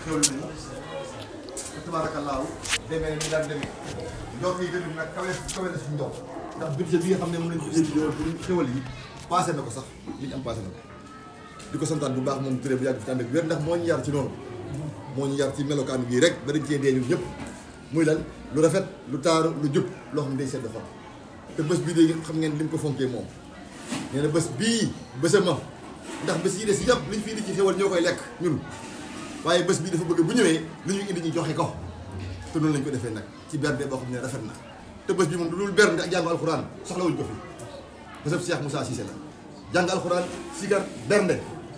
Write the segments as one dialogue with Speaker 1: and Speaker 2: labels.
Speaker 1: xewlu nañu tabaarakallaahu demee ni daan demee njort yi tamit nag kawe kawe na suñu njort ndax budget bi nga xam ne moom lañ ko jënd yoon pour xewal yi passé na ko sax li ñu am passé na ko di ko santaan bu baax moom turé bu yàgg fi ànd ak wér ndax moo ñu yar ci noonu moo ñu yar ci melokaan bii rek ba dañ cee dee ñun ñëpp muy lan lu rafet lu taaru lu jub loo xam ne day sedd xol te bés bii de xam ngeen li mu ko fonkee moom nee na bés bii bésama ndax bés yi des yëpp liñ fi indi ci xewal ñoo koy lekk ñun waaye bés bii dafa bëgg bu ñëwee li ñu indi ñu joxe ko te noonu lañ ko defee nag ci bernde boo xam ne rafet na te bés bi moom du dul bernde ak jàng alxuraan soxlawuñ ko fi bésab Cheikh Moussa Cissé la jàng alxuraan sigar bernde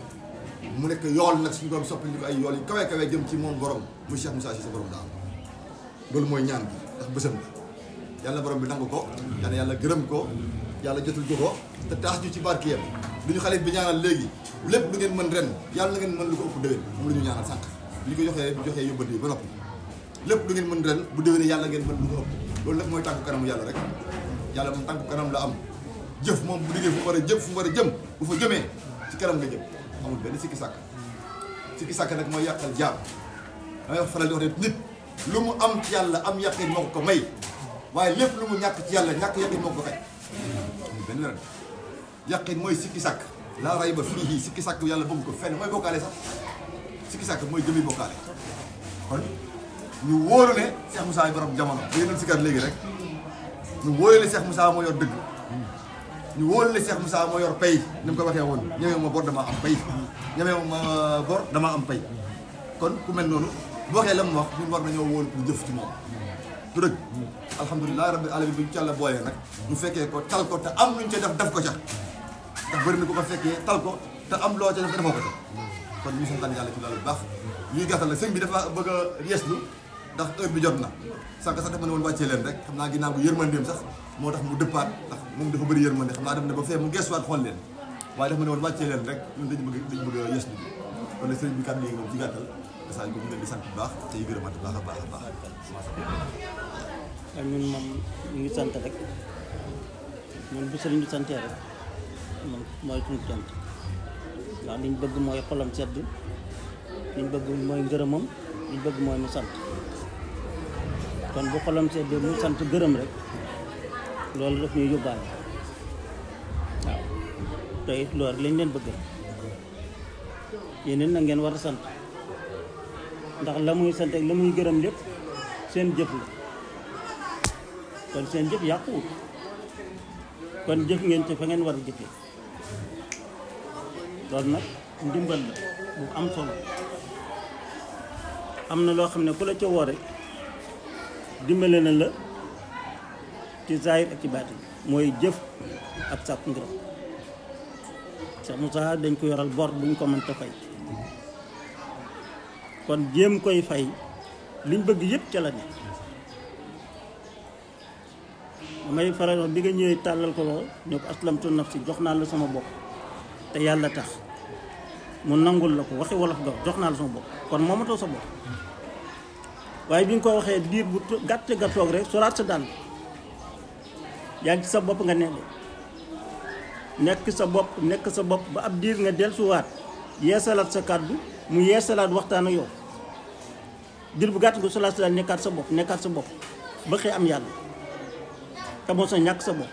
Speaker 1: mu nekk yool nag suñu doom soppali ñu ko ay yool yu kawe kawe jëm ci moom borom muy Cheikh Moussa Cissé borom daal loolu mooy ñaan bi ndax bésam la yàlla borom bi nangu ko yàlla yàlla gërëm ko yàlla jotul ko ko te taas ñu ci barkeem lu ñu xale bi ñaanal léegi lépp lu ngeen mën ren yàlla na ngeen mën lu ko ëpp déwén moom la ñu ñaanal sànq bi ñu ko joxee bu joxee yóbbante yi ba noppi lépp lu ngeen mën ren bu déwénee yàlla ngeen mën lu ko ëpp loolu lépp mooy tànku kanamu yàlla rek yàlla moom tànku kanam la am jëf moom bu liggéey fu mu war a jëm fu mu war a jëm bu fa jëmee ci kanam nga jëm amul benn sikki sàkk sikki sàkk nag mooy yàqal jaam damay wax faral di wax ne nit lu mu am ci yàlla am yàqin moo ko ko may waaye lépp lu mu ñàkk ci yàlla ñàkk yàqin moo ko ko xaj amul benn wér yàqin mooy sikki sàkk laa ray ba fii sikki sàkk yàlla bëgg ko fenn mooy bokkaale sax sikki sàkk mooy jëmi bokkaale kon ñu wóoru ne Cheikh Moussa yi borom jamono da ngeen sikkat léegi rek ñu wóoru ne Cheikh Moussa moo yor dëgg ñu wóoru ne Cheikh Moussa moo yor pay ni mu ko waxee woon ñemee ma bor dama am pay ñemee ma bor dama am pay kon ku mel noonu bu waxee la mu wax ñun war nañoo wóolu pour jëf ci moom du dëgg alhamdulilah rabbi alamin bi ñu ci yàlla boolee nag ñu fekkee ko tal ko te am luñ ca def def ko ca ndax bëri na ko ko fekkee tal ko te am loo ca def defoo ko ca kon ñu santaan yàlla ci loolu bu baax ñuy gàttal la sëñ bi dafa bëgg a yeeslu ndax heure bi jot na sànq sax dafa ne woon wàccee leen rek xam naa ginnaaw bu yërmandeem sax moo tax mu dëppaat ndax moom dafa bëri yërmande xam naa dem ne ba fee mu gestuwaat xool leen waaye dafa ne woon wàccee leen rek ñun dañu bëgg dañu bëgg a yeeslu bi kon nag sëriñ bi kàddu yi moom ci gàttal message bi ñu leen di sant bu baax te yu gërëmaat bu baax a baax a baax
Speaker 2: ak ñun moom ñu ngi sant rek ñun bu sëriñ bi santee rek moom mooy suñu cant ndax liñ bëgg mooy xolam sedd liñ bëgg mooy ngërëmam liñ bëgg mooy mu sant kon bu xolam sedd mu sant gërëm rek loolu daf ñuy yóbbaale waaw te it loolu lañ leen bëgg yeneen na ngeen war a sant ndax la muy sant ak la muy gërëm lépp seen jëf la kon seen jëf yàquwut kon jëf ngeen ci fa ngeen war a jëfee loolu nag ndimbal la bu am solo am na loo xam ne ku la ca woo rek dimbale na la ci zaahir ak ci baatin mooy jëf ak sàkku ngërëm Cheikh Moussa dañ ko yoral bor bu ñu ko mënta fay kon jéem koy fay liñ bëgg yëpp ca la ne damay faral wax bi nga ñëwee tàllal ko loxo ñoo ko aslamtu nafsi jox naa la sama bopp te yàlla tax mu nangul la ko waxi wolof nga jox naa la sama bopp kon moomatoo sa bopp waaye bi nga ko waxee diir bu gàtt nga toog rek solaat sa dàll yaa ngi ci sa bopp nga ne de nekk sa bopp nekk sa bopp ba ab diir nga dellusiwaat yeesalaat sa kàddu mu yeesalaat waxtaan ak yow diir bu gàtt nga solaat sa dàll nekkaat sa bopp nekkaat sa bopp ba xëy am yàlla te moo sa ñàkk sa bopp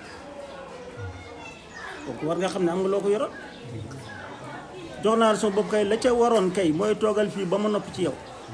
Speaker 2: kooku war nga xam ne am nga loo ko yoroon jox naa la sa bopp kay la ca waroon kay mooy toogal fii ba ma noppi ci yow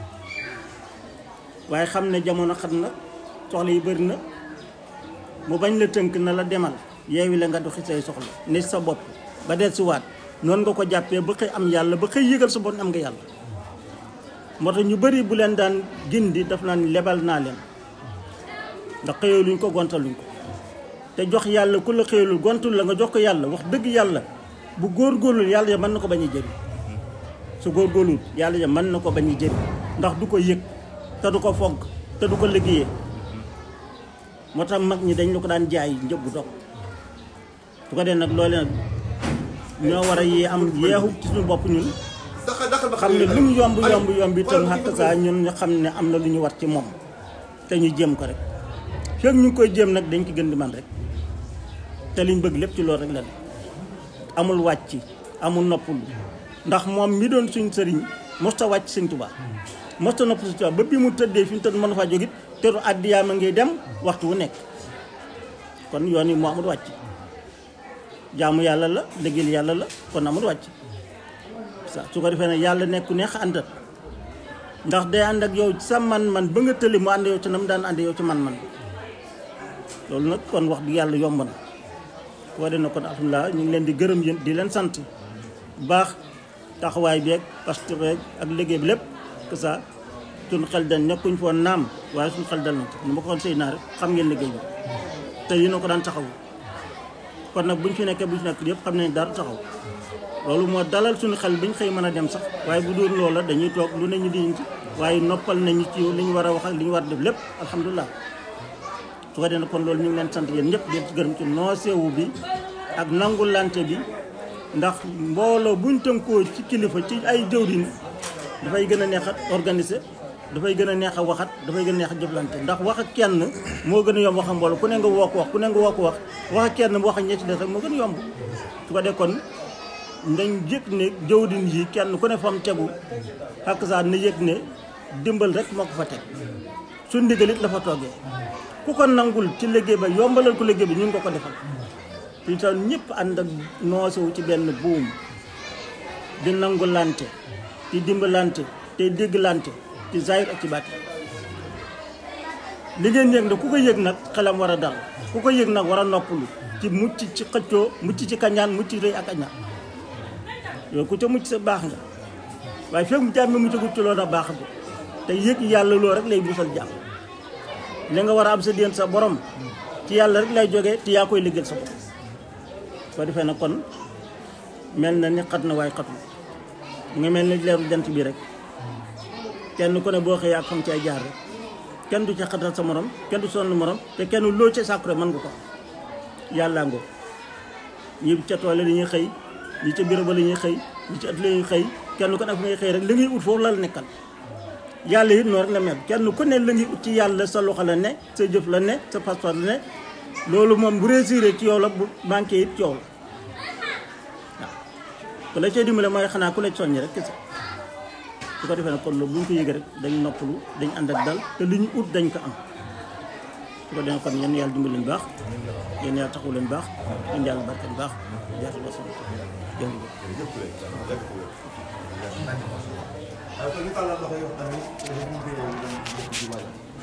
Speaker 2: waaye xam ne jamono xat na soxla yi bëri na mu bañ la tënk na la demal yeewi la nga doxi say soxla ne sa bopp ba del si waat noonu nga ko jàppee ba xëy am yàlla ba xëy yëgal sa bopp am nga yàlla moo tax ñu bëri bu leen daan gindi daf naan lebal naa leen ndax xëyoo luñ ko gontaluñ ko te jox yàlla ku la xëyalul gontul la nga jox ko yàlla wax dëgg yàlla bu góorgóorlul yàlla ja mën na ko bañ a jëriñ su góorgóorlul yàlla ja mën na ko bañ a jëriñ ndax du ko yëg te du ko fogg te du ko liggéeyee moo tax mag ñi dañ la ko daan jaay njëg bu dog su ko dee nag loole nag ñoo war a yee am yeexu ci suñu bopp ñun xam ne lu mu yomb yomb yomb itam xàq saa ñun ñu xam ne am na lu ñu war ci moom te ñu jéem ko rek fekk ñu ngi koy jéem nag dañ ko gën di man rek te liñ bëgg lépp ci loolu rek la ne amul wàcc amul noppalu ndax moom mi doon suñ sëriñ mosta wàcc sëñ Tuubaa mosta nopp sëñ Tuubaa ba bi mu tëddee fi mu tëdd mën faa jógit teru addiyaama ngay dem waxtu wu nekk kon yoon yi moo amul wàcc jaamu yàlla la liggéeyal yàlla la kon amul wàcc sa su ko defee ne yàlla nekku neex àndat ndax day ànd ak yow ci sa man-man ba nga tëli mu ànd yow ci na mu daan ànd yow ci man-man loolu nag kon wax di yàlla yomb na boo dee na kon alhamdulilah ñu ngi leen di gërëm yéen di leen sant bu baax taxawaay bi ak pasteur beeg ak liggéey bi lépp que ça suñu xel dañ nekkuñ foon naam waaye suñu xel dal nañ ci ni ma ko waxoon sëy naa rek xam ngeen liggéey bi te yéen a ko daan taxawu kon nag buñ fi nekkee buñ fi nekk yëpp xam nañ dara taxaw loolu moo dalal suñu xel biñ xëy mën a dem sax waaye bu dul loola dañuy toog lu ne ñu diñ ci waaye noppal nañu ci li ñu war a wax ak li ñu war a def lépp alhamdulilah su ko defee kon loolu ñu ngi leen sant yéen ñëpp di leen gërëm ci noosewu bi ak nangulante bi ndax mbooloo buñ tënkoo ci kilifa ci ay jëwriñ dafay gën a neex a organiser dafay gën a neex a waxat dafay gën a neex a jëflante ndax wax ak kenn moo gën a yomb wax ak mbooloo ku ne nga woo ko wax ku ne nga woo ko wax wax ak kenn wax ak ñetti des rek moo gën a yomb su ko defee kon ndañ yëg ne jëwriñ yi kenn ku ne fam tegu ak saa na yëg ne dimbal rek moo ko fa teg su ndigalit la fa toggee ku ko nangul ci liggéey ba yombalal ko liggéey bi ñu ngi ko ko defal fi tax ñëpp ànd ak noosewu ci benn buum di nangulante di dimbalante te dégglante ci zahir ak ci bàtti li ngeen yëg nag ku ko yëg nag xelam war a dal ku ko yëg nag war a noppalu ci mucc ci xëccoo mucc ci kañaan mucc ci rëy ak añaan yooyu ku ca mucc sa baax nga waaye fekk mu jàmm mu ci loolu a baax bi te yëg yàlla loo rek lay busal jàmm li nga war a am sa déen sa borom ci yàlla rek lay jógee te yaa koy liggéeyal sa borom soo defee nag kon mel na ni xat na waaye xatul mu ngi mel ni leeru jant bi rek kenn ku ne boo xëyee ak fam ci ay jaar rek kenn du ci xatal sa morom kenn du sonn morom te kenn loo ci sàkku rek mën nga ko yàllaa ngoo ñi ca tool la ñuy xëy ñi ca bureau ba la ñuy xëy ñi ca at la ñuy xëy kenn ku ne fu ngay xëy rek li ngay ut foofu la la nekkal yàlla it noonu rek la mel kenn ku ne la ngi ut ci yàlla sa loxo la ne sa jëf la ne sa passeport la ne loolu moom bu réussir ci yow la bu manqué it ci yow la waaw ku la cee dimbale mooy xanaa ku la soññi rek kese su ko defee nag kon loolu bu ñu ko yëgee rek dañ noppalu dañ ànd ak dal te li ñu ut dañ ko am su ko defee kon yéen yàlla dimbali leen baax yéen yàlla taxawu leen baax yéen yàlla barkeel baax jaatu ba sama jërëjëf
Speaker 1: waaw kon ñu tàllal loxo yi wax tamit ñu ngi koy